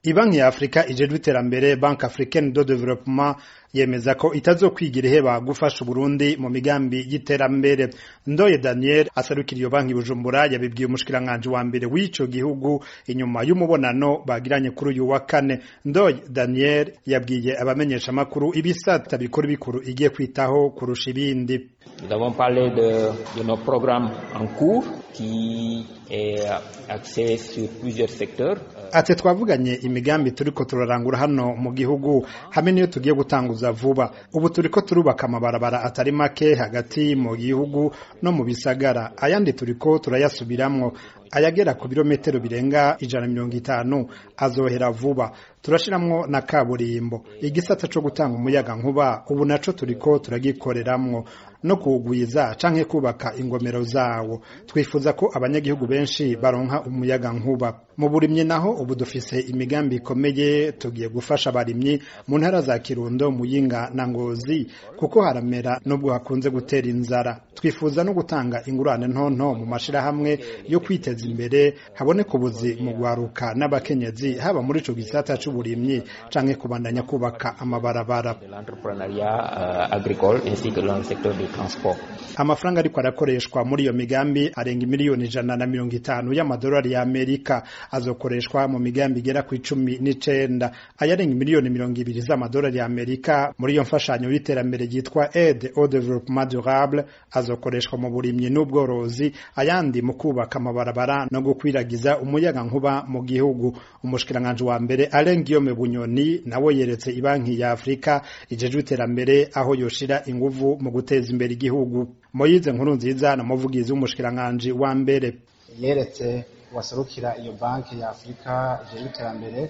Ibanki ya Afrika ijejwe iterambere Banque Africaine de Développement yemeza ko itazokwigira iheba gufasha Uburundi mu migambi y'iterambere Ndoye Daniel asarukira iyo banki Bujumbura yabibwiye umushikiranganje wa mbere w'ico gihugu inyuma y'umubonano bagiranye kuri uyu wa kane Ndoye Daniel yabwiye abamenyesha makuru ibisata bikuru bikuru igiye kwitaho kurusha ibindi Nous avons parlé de, de nos programmes en cours qui est axé sur plusieurs secteurs. Ati twavuganye imigambi turiko turarangura hano mu gihugu hamwe niyo tugiye gutanguza vuba ubu turiko turubaka amabarabara atari make hagati mu gihugu no mu bisagara ayandi turiko turayasubiramwo ayagera ku birometero birenga ijana mirongo itanu azohera vuba turashiramwo na kaburimbo igisata co gutanga umuyaga nkuba ubu naco turiko turagikoreramwo no kuwugwiza canke kubaka ingomero zawo twifuza ko abanyagihugu benshi baronka umuyaga nkuba mu burimyi naho ubu dufise imigambi ikomeye tugiye gufasha abarimyi mu ntara za Kirundo Muyinga na Ngozi kuko haramera nubwo hakunze gutera inzara twifuza no gutanga ingurane ntonto mu mashirahamwe yo kwiteza imbere haboneka ubuzi mu gwaruka n'abakenyezi haba muri ico gisata c'uburimyi canke kubandanya kubaka amabarabara L'entrepreneuriat agricole ainsi que dans le secteur du transport. amafaranga ariko arakoreshwa muri iyo migambi arenga miliyoni ijana na mirongo itanu y'amadolari ya Amerika azokoreshwa mu migambi igera ku icumi n'icenda ayarenga miliyoni mirongo ibiri z'amadolari ya Amerika muri iyo mfashanyo y'iterambere ryitwa aide au développement durable azokoreshwa mu burimyi n'ubworozi ayandi mu kubaka amabarabara no gukwiragiza umuyaga nkuba mu gihugu umushikiranganje wa mbere Alain Guillaume Bunyoni nawe yeretse ibanki ya Afrika ijejwe iterambere aho yoshira inguvu mu guteza imbere igihugu Moyize nkuru nziza na muvugizi w'umushikiranganje wa mbere yeretse waserukira iyo banki ya Afrika ijejwe iterambere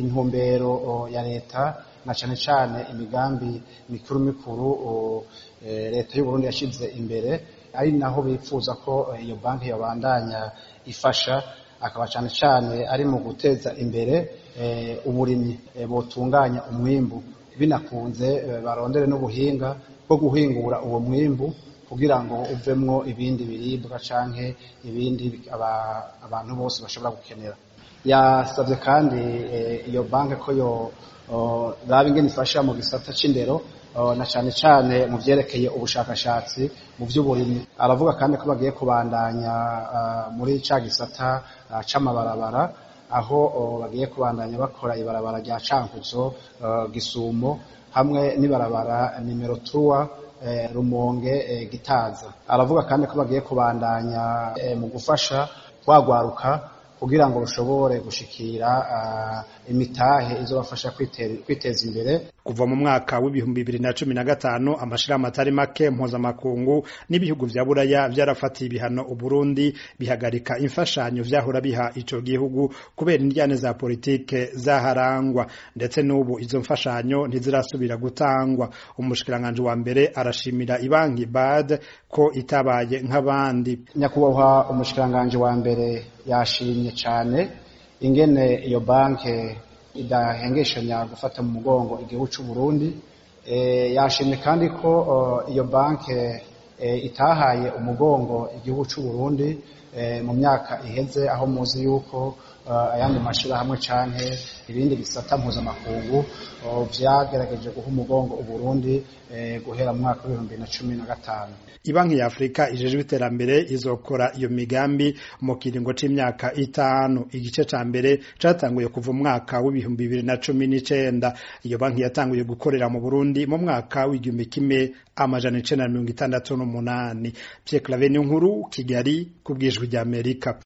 intumbero ya leta na cane cane imigambi mikuru mikuru leta y'u Burundi yashize imbere ari naho bipfuza ko iyo banki yabandanya ifasha akaba cane cane ari mu guteza imbere uburimyi botunganya umwimbu binakunze barondere n'ubuhinga bwo guhingura uwo mwimbu kugira ngo uvemwo ibindi biribwa canke ibindi abantu bose bashobora gukenera yasabye kandi iyo banki ko yo raba ingene ifasha mu gisata c'indero na cane cane mu vyerekeye ubushakashatsi mu vy'uburimyi aravuga kandi ko bagiye kubandanya muri ca gisata c'amabarabara aho bagiye kubandanya bakora ibarabara rya Cankuzo Gisumo hamwe n'ibarabara nimero tuwa Rumonge Gitaza aravuga kandi ko bagiye kubandanya mu gufasha kwagwaruka kugira ngo rushobore gushikira imitahe izobafasha kwiteza imbere kuva mu mwaka w'ibihumbi bibiri na cumi na gatanu amashirahamwe atari make mpuzamakungu n'ibihugu vya buraya vyarafatiye ibihano uburundi bihagarika imfashanyo vyahora biha ico gihugu kubera indyane za politike zaharangwa ndetse n'ubu izo mfashanyo ntizirasubira gutangwa umushikiranganje wa mbere arashimira ibanki bad ko itabaye nk'abandi nyakubahwa umushikiranganje wa mbere yashimye cane ingene iyo banke idahengeshanya gufata mu mugongo igihugu c'u Burundi yashimye kandi ko iyo banke itahaye umugongo igihugu c'u Burundi mu myaka iheze aho muzi yuko ayandi mashirahamwe canke ibindi bisata mpuzamakungu vyagerageje guha umugongo Uburundi guhera mu mwaka w'ibihumbi na cumi na gatanu ibanki ya Afrika ijejwe iterambere izokora iyo migambi mu kiringo c'imyaka itanu igice ca mbere catanguye kuva mu mwaka w'ibihumbi bibiri na cumi n'icenda iyo banki yatanguye gukorera mu Burundi mu mwaka w'igihumbi kimwe amajana icenda na mirongo itandatu n'umunani Pierre Claver Nkuru Kigali ku bwijwi ry'Amerika